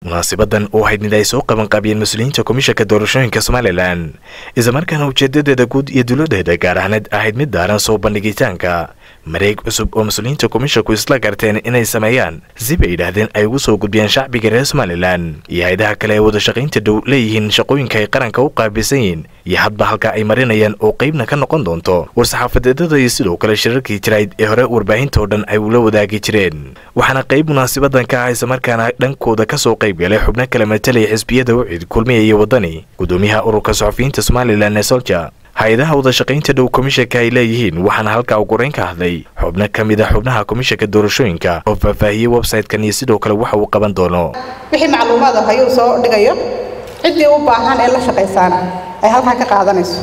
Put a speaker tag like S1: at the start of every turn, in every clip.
S1: munaasibadan oo ahayd mid ay soo qabanqaabiyeen mas-uuliyiinta komishanka doorashooyinka somalilan islamarkaana ujeedadeeda guud iyo dowladeeda gaar ahneed ahayd mid daaran soo bandhigitaanka mareeg cusub oo mas-uuliyiinta komishanku isla garteen inay sameeyaan si bay yidhaahdeen ay ugu soo gudbiyaan shacbiga reer somalilan iyo hay-adaha kale ee wadashaqaynta dhow leeyihiin shaqooyinka ay qaranka u qaabilsan yihiin iyo hadba halka ay marinayaan oo qeybna ka noqon doonto war-saxaafadeedada iyo sidoo kale shirarkii jirayd ee hore warbaahinta oo dhan ay ula wadaagi jireen waxaana qayb munaasabadan ka ah islamarkaana dhankooda kasoo qayb galay xubno kala matalaya xisbiyada ucid kulmiya iyo wadani gudoomiyaha ururka saxufiyiinta somalilan ee solja hay-adaha wadashaqaynta dhow komishanka ay leeyihiin waxaana halkaa ugureyn ka hadlay xubno ka mid a xubnaha komishanka doorashooyinka oo faahfaahiyey website-kan iyo sidoo kale waxa uu qaban doono
S2: wixii macluumaad ah ayuu soo dhigayo ciddii u baahan ee la shaqaysaana ay halkaa ka qaadanayso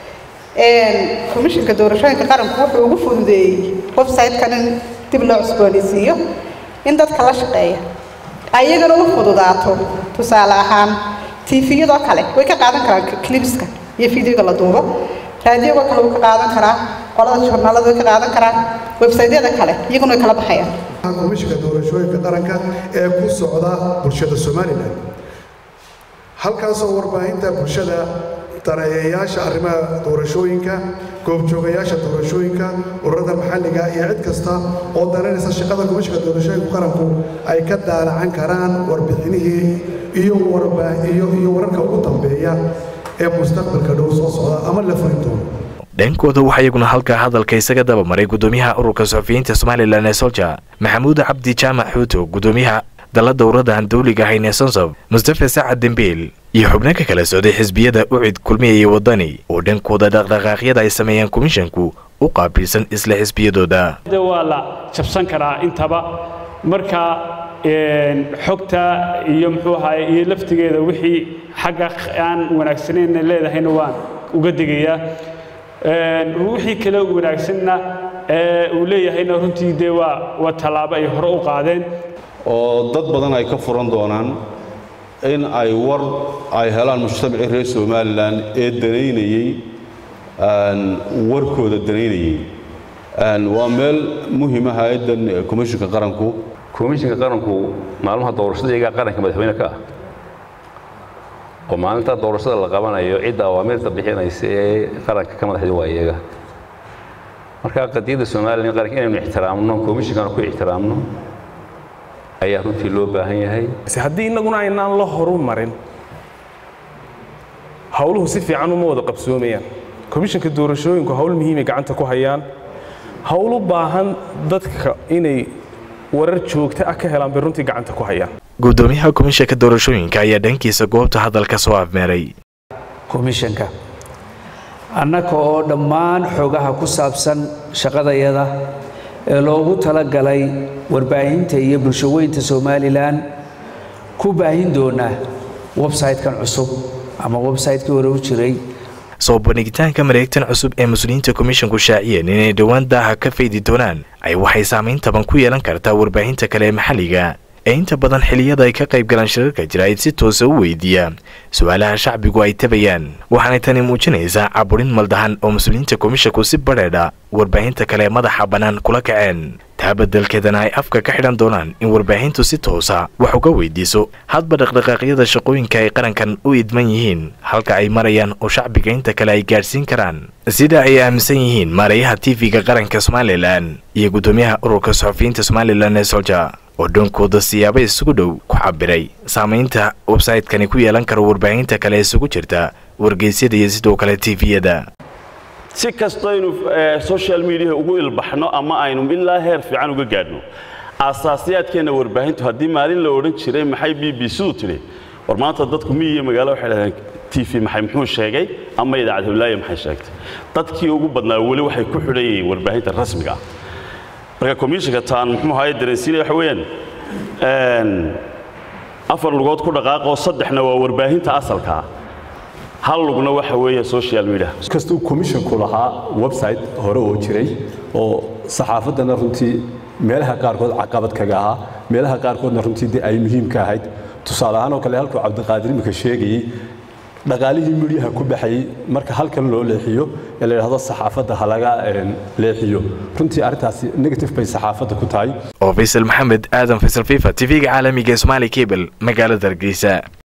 S2: komishanka doorashooyinka qaranku wuxuu ugu fududeeyey website-kan in dib loo cusboonaysiiyo in dadka la shaqeeya ayagana u fududaato tusaale ahaan tifiyadoo kale way ka qaadan karaan clipska iyo videoga la duubo raadiyoga kale wuu ka qaadan karaa qolada journaalada way ka qaadan karaan websaytyada kale iyaguna way kala baxayaan
S3: komishanka doorashooyinka qaranka ee ku socda bulshada somalilan halkaasoo warbaahinta bulshada daneeyayaasha arrimaha doorashooyinka goobjoogayaasha doorashooyinka ururada maxalliga iyo cid kasta oo dareynaysa shaqada komishanka doorashooyinka qaranku ay ka daalacan karaan warbixinihii iyo iyo wararka ugu dambeeya ee mustaqbalka dhow soo socda ama la furin doono
S1: dhankooda waxaa iyaguna halkaa hadalka isaga dabamaray gudoomiyaha ururka suxufiyiinta somalilan ee solja maxamuud cabdi jaamac xuuto gudoomiyaha dala dowradahan dawliga ahayn ee sonsob mustafa sacad dembiil iyo xubno ka kala socday xisbiyada ucid kulmiya iyo wadani oo dhankooda dhaqdhaqaaqyada ay sameeyaan komishanku u qaabilsan isla xisbiyadooda
S4: waa la jabsan karaa intaba marka xogta iyo muxuu ahaay iyo laftigeeda wixii xagga aan wanaagsaneyn leedahayna waan uga digayaa wixii kale wanaagsanna uu leeyahayna runtii dee waa waa tallaabo ay hore u qaadeen
S5: oo dad badan ay ka furan doonaan in ay war ay helaan mujtamacii reer somalilan ee danaynayey warkooda danaynayey waa meel muhiima hay-addan komishinka qaranku
S6: komishinka qaranku maalmaha doorashada iyagaa qaranka madaxweyne ka ah oo maalinta doorashada la qabanayo cidda awaamirta bixinaysa ee qaranka ka madaxda waa iyaga marka qadiyadda somalilan qaranka inaynu ixtiraamno komishinkana ku ixtiraamno ayaa runtii loo baahan yahay
S7: haddii innaguna aynaan la horu marin howluhu si fiican uma wada qabsoomayaan komishanka doorashooyinku howl muhiimay gacanta ku hayaan howl u baahan dadka inay warar joogto ah ka helaan bay runtii gacanta ku hayaan
S1: gudoomiyaha komishanka doorashooyinka ayaa dhankiisa goobta hadalka soo afmeeray
S8: komishanka annaka oo dhammaan xogaha ku saabsan shaqadayada ee loogu talagalay warbaahinta iyo bulshaweynta somalilan ku baahin doonaa websaytekan cusub ama websaytekii hore u jiray
S1: soo bandhigitaanka mareegtan cusub ee mas-uuliyiinta komishanku shaaciyeen inay dhowaan daaha ka faydi doonaan ay waxay saamayn taban ku yeelan kartaa warbaahinta kale ee maxalliga ee inta badan xilliyada ay ka qayb galaan shirarka jiraa'id si toosa u weydiiya su-aalaha shacbigu ay tabayaan waxaanay tani muujinaysaa caburin maldahan oo mas-uuliyiinta komishanku si badheedha warbaahinta kale madaxa bannaan kula kaceen taa beddelkeedana ay afka ka xidhan doonaan in warbaahintu si toosa wax uga weydiiso hadba dhaqdhaqaaqyada shaqooyinka ay qarankan u idman yihiin halka ay marayaan oo shacbiga inta kale ay gaadhsiin karaan sida ay aaminsan yihiin maarayaha tv-ga qaranka somalilan iyo guddoomiyaha ururka saxufiyiinta somalilan ee solja oo dhankooda siyaabo isugu dhow ku cabiray saamaynta websaytekani ku yeelan karo warbaahinta kale isugu jirta wargeysyada iyo sidoo kale tiviyada
S9: si kastaynu social mediaha ugu ilbaxno ama aynu ilaa heer fiican uga gaadhno aasaasiyaadkeenna warbaahintu haddii maalin la odhan jiray maxay b b c-du tidhi war maanta dadku miyi iyo magaalo waxay dhahdeen t v maxay muxuu sheegay ama idaacad hawlaaye maxay sheegtay dadkii ugu badnaa weli waxay ku xidhan yihiin warbaahinta rasmiga ah marka komishanka taan muxuu ahaye dareensiinaya waxa weeyaan afar lugood ku dhaqaaqoo saddexna waa warbaahinta asalkaa hal lugna waxa weeye social media
S10: kastuu komishinku lahaa website hore oo jiray oo saxaafaddana runtii meelaha qaarkood caqabad kaga ahaa meelaha qaarkoodna runtii dee ay muhiim ka ahayd tusaale ahaan oo kale halkuu cabdiqaadir imika sheegayey dhaqaalihii midiyaha ku baxayey marka halkan loo leexiyo ee la yidhaahdo saxaafadda ha laga leexiyo runtii arrintaasi negative bay saxaafadda ku tahay
S1: oo faysal maxamed aadan faysal fifa tv-ga caalamiga ee somaali cable magaalada hargeysa